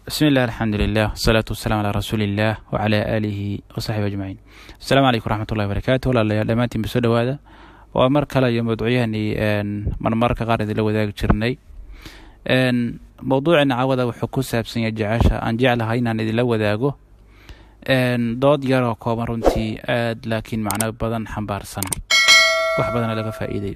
bismi illah alxamdulilah wasalaatu wasalaam calaa rasuuliillah wacalaa aalihi wasaxbi ajmaciin asalaamu calaykum waraxmatullahi barakaatu walaalayaal dhammaantiin ba soo dhowaada waa mar kale iyo mawduucyahani marmarka qaar idinla wadaagi jirnay mowduucina cawada wuxuu ku saabsan yahay jecesha aan jeclahay inaan idinla wadaago dood yaroo kooban runtii aad laakiin macno badan xambaarsan wax badana laga faa'iidayo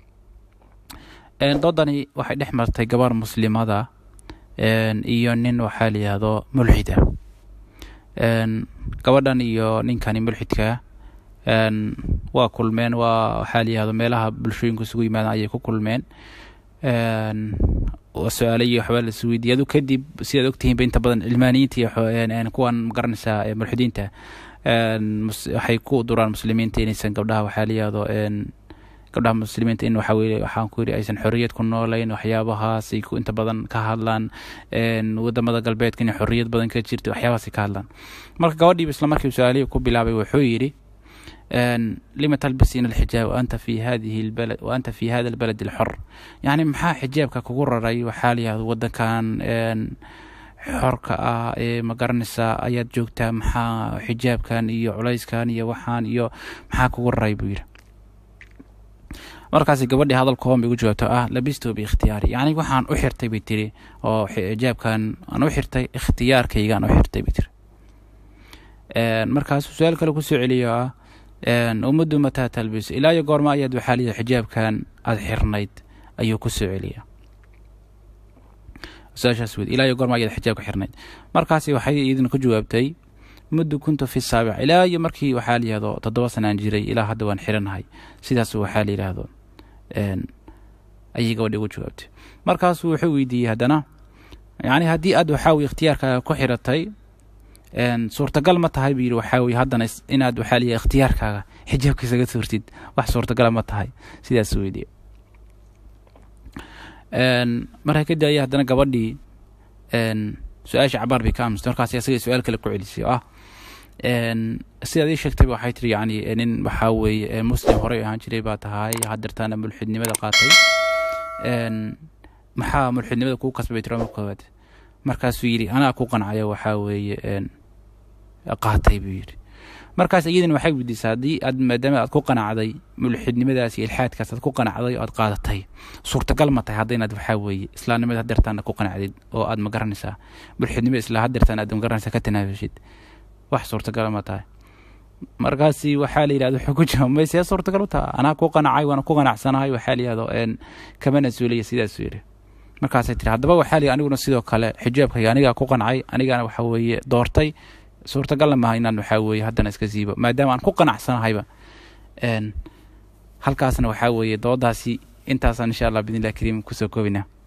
doodani waxay dhex martay gabar muslimada iyo nin waxaa la yihahdo mulxid ah gabadhan iyo ninkani mulxidka waa kulmeen waa waxaa la yihahdo meelaha bulshooyinku isugu yimaadaan ayay ku kulmeen su-aale iyo waxbaa la isweydiiyay adu kadib sidaad ogtihiinba inta badan cilmaaniyiinta iyo kuwan magaranaysaa mulxidiinta waxay ku duraan muslimiinta inaysan gabdhaha waxaa la yihahdo gabdhaha muslimiinta in waxa weye waxaan ku yidhi aysan xorriyad ku noolayn waxyaabahaas ay inta badan ka hadlaan wadamada galbeedka in xorriyad badan ka jirta waxyaabahaasay ka hadlaan marka gabadhiiba isla markii su-aalihii ku bilaabay wuxuu yidhi lima talbisiina alxijaab waanta fi hadihi lbalad waanta fi hada albalad alxor yacni maxaa xijaabka kugu raray waxaa la yihahdo wadankan xorka ah ee ma garanaysaa ayaad joogtaa maxaa xijaabkan iyo culayskan iyo waxaan iyo maxaa kugu raray buu yidhi markaasi gabadhii hadal kooban bay ugu jawaabto ah labisto biikhtiyaari yacni waxaan u xirtay bay tiri oo xijaabkan aan u xirtay ikhtiyaarkaygaan u xirtay bay tiri markaasuu su-aal kale kusoo celiyo ah ummaddu mataa talbiso ilaa iyo goorma ayaad waxaa liya xijaabkan aada xirnayd ayuu ku soo celiya su-aashaas wed ilaa iyo goorma ayaad xijaabka xirnayd markaasi waxay idin ku jawaabtay muddu kuntu fi saabic ilaa iyo markii waxaa la yihahdo toddoba sanaan jiray ilaa hadda waan xiranahay sidaas waxaa la yidhaahdo ayay gabadhi ugu jawaabtay markaasuu wuxuu weydiiyey haddana yacni haddii aad waxaa weye ikhtiyaarkaaga ku xiratay suurtagal ma tahay buu yidhi waxaa weye haddana inaad waxaa layihi ikhtiyaarkaaga xijaabka isaga suurtid wax suurtagala ma tahay sidaasuu weydiiyey markaa kadib ayaa haddana gabadhii su-aasha cabaar bay ka aamusta markaas asaga su-aal kale ku celisay oo ah sidaad ii sheegtayba waxay tiri yacni nin waxaa weeye muslim horey ahaan jiray baa tahay hadeertaana mulxidnimada qaatay maxaa mulxidnimada kuu kasbay tiri marka koowaad markaasuu yidhi anaa ku qancaya waxaa weeye qaatay buu yidhi markaas iyadina waxay weydiisaa haddii aad maadaama aad ku qanacday mulxidnimadaas iyo ilxaadkaas aad ku qanacday oo aad qaadatay suurtagal ma tahay hadda inaad waxaa weeye islaamnimada hadeertaana ku qanacdid oo aad ma garanaysaa mulxidnimada isla hadeertaan aad ma garanaysaa ka tanaafashid wax suurtagala ma tahay markaasi waxaa la yidhahda wuxuu ku jawaab may see suurtagal u taha anaa ku qanacay waana ku qanacsanahay waxaa la yihahdo kama nasuulaya sidaasuu yidhi markaasay tiri haddaba waxaa la aniguna sidoo kale xijaabkayga anigaa ku qancay anigana waxa weeye doortay suurtagalna maaha inaan waxaa weeye haddana iska siibo maadaama aan ku qanacsanahayba halkaasna waxaa weeye doodaasi intaasaan insha allah bidn illah kariim kusoo koobina